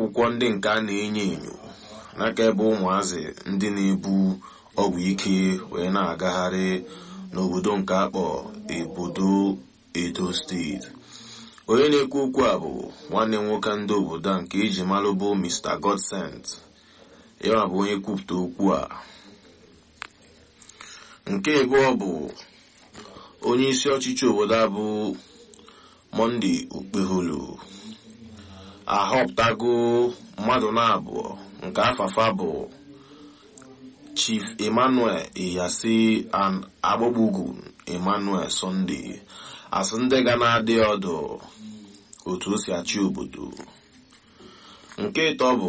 akwụkwọ ndị nke a na-enyo enyo n'aka ebe ụmụazị ndị na-ebu ọgwụ ike wee na-agagharị n'obodo nke akpọ obodo edo steeti onye na-ekwu okwu a bụ nwanne nwoke ndị obodo a nke eji malụ bụ mr godsent ya bụ onye kwupụta okwu a nke abụọ bụ onye isi ọchịchị obodo a bụ monde okpeholu ahọpụtago mmadụ na-abụọ nke afafa bụ chief emmanuel iyasi and agbogbogu emmanuel sunday asị ndị ga na-adị ọdụ otu o si achị obodo nke ịtọ bụ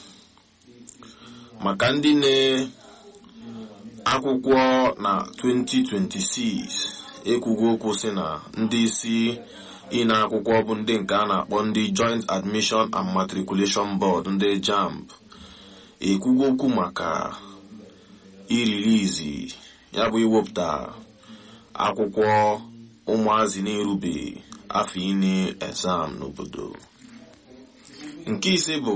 maka ndị na-akwụkwọ na 2026 ekwugo okwu si na ndị isi ịna akwụkwọ bụ ndị nke a na-akpọ ndị joint admission and matriculation board ndị jamb ekwugo okwu maka irilizi ya bụ iwepụta akwụkwọ ụmụazị na-erube afọ ine exam n'obodo nke ise bụ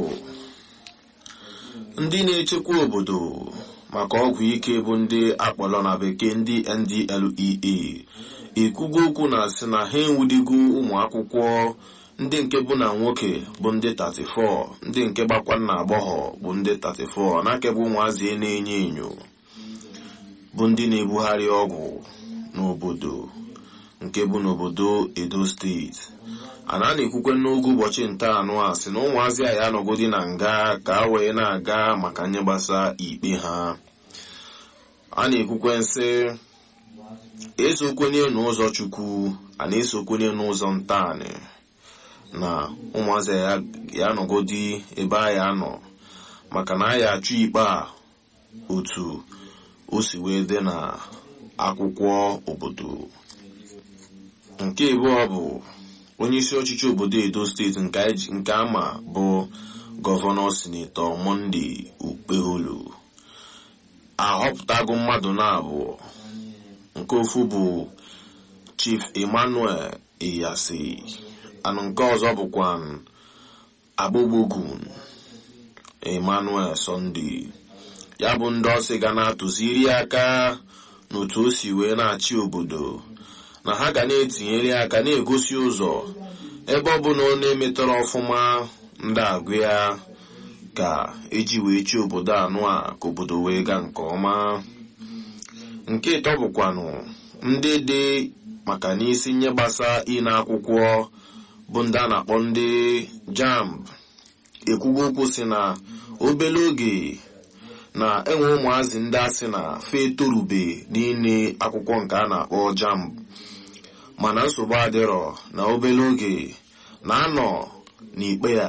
ndị na-echekwa obodo maka ọgwụ ike bụ ndị akpọrọ na bekee ndị ndlea ekwugo okwu na sị na ha enwudigo ụmụ akwụkwọ ndị nke bụ na nwoke bụ ndị 34 ndị nke gbakwa na agbọghọ bụ ndị 34 n'aka bụ ụmụazị na-enyo enyo bụ ndị na-ebugharị ọgwụ n'obodo nke bụ n'obodo edo steeti ana na-ekwukwe n'oge ụbọchị nta anụ a sị na ụmụazị a ya anọgodi na nga ka a wee na-aga maka nye gbasa ikpe ha a na-ekwukwe nsị esokwenye n'ụzọ chukwu a na-esokwenye n'ụzọ ntaanị na ụmụazị ya anọgodi ebe a ya nọ maka na a ya achụ ikpe a otu o si wee dị na akwụkwọ obodo nke abụọ bụ onye isi ọchịchị obodo edo steeti nke ama bụ gọvanọ sinetọ monde okpeholu ahọpụtago mmadụ na-abụọ nke ofu bụ chief emmanuel iyasi anụ nke ọzọ bụkwa agbogbogun emmanuel sunday ya bụ ndị ọsị ga na-atụziri aka n'otu o si wee na-achị obodo na ha ga na-etinyere aka na-egosi ụzọ ebe ọ bụla ọ na-emetọrọ ọfụma ndị agụ ya ka eji wee chi obodo anụ a ka obodo wee gaa nke ọma nke ịtọ bụkwanụ ndị dị maka n'isi nye gbasa ịna akwụkwọ bụ ndị a na-akpọ ndị jamb ekwugo okwu si na obere oge na enwe ụmụazị ndị asị na fe torube n'ine akwụkwọ nke a na-akpọ jamb mana nsogbu adịrọ na obere oge na-anọ n'ikpe ya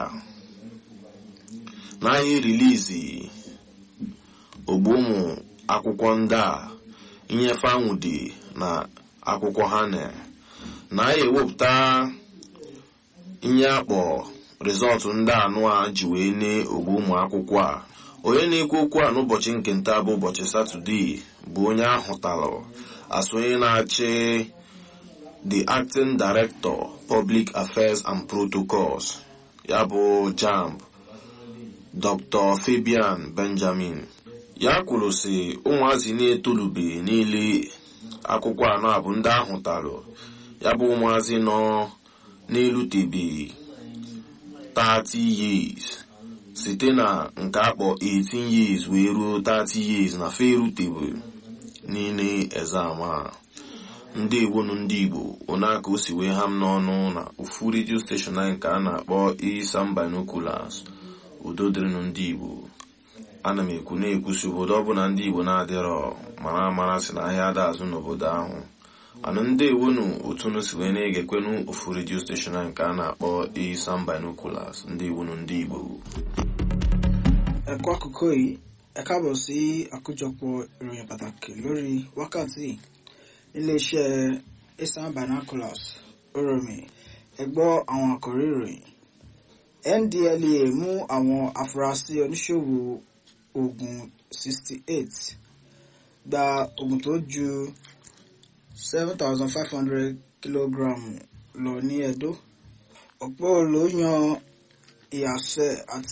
n'ahịa rilizi ogbu ụmụ akwụkwọ ndị a inyefe anwụdị na akwụkwọ ha na na-aya ewepụta ihe akpọ rizọtụ ndị anụ a ji wee nye ogbu ụmụ akwụkwọ a onye na-ekwu okwu a n'ụbọchị nke nta bụ ụbọchị satọdee bụ onye ahụtalụ asụ onye na-achị the acting director public affairs and protocols ya bụ jamb dr fabian benjamin ya kwuru sị ụmụazị na-etolube niile akwụkwọ anọ a bụ ndị ahụtalụ ya bụ ụmụazị nọ n'elutebeghị 30 years site na nke akpọ 18 years wee ruo 30 years na fe erutebe niile exam a ndị ewonu ndị igbo onaka o si wee ha m n'ọnụ na ofu redio steshọn anyị nke a na-akpọ isam binoculars udo dịrịnụ ndị igbo ana m ekwu na-ekwusi obodo ọbụla ndị igbo na-adịrọ mara amara si na ahịa ada azụ n'obodo ahụ anụ ndị ewonu otu nu si wee na-egekwenu ofu redio steshọn anyị nke a na-akpọ isam binoculars ndị ewonu ndị igbo ẹ̀kọ́ àkókò yìí ẹ káàbọ̀ sí àkójọpọ̀ ìròyìn pàtàkì lórí wákàtí iléeṣẹ́ eastern binoculars oromi ẹ gbọ́ àwọn àkòrí ìròyìn ndlea mú àwọn afurasí oníṣòwò oògùn 68 gba oògùn tó ju 7500 kìlógíráàmù lọ ní edo ọ̀pọ̀ ló yan ìyàsẹ̀ àti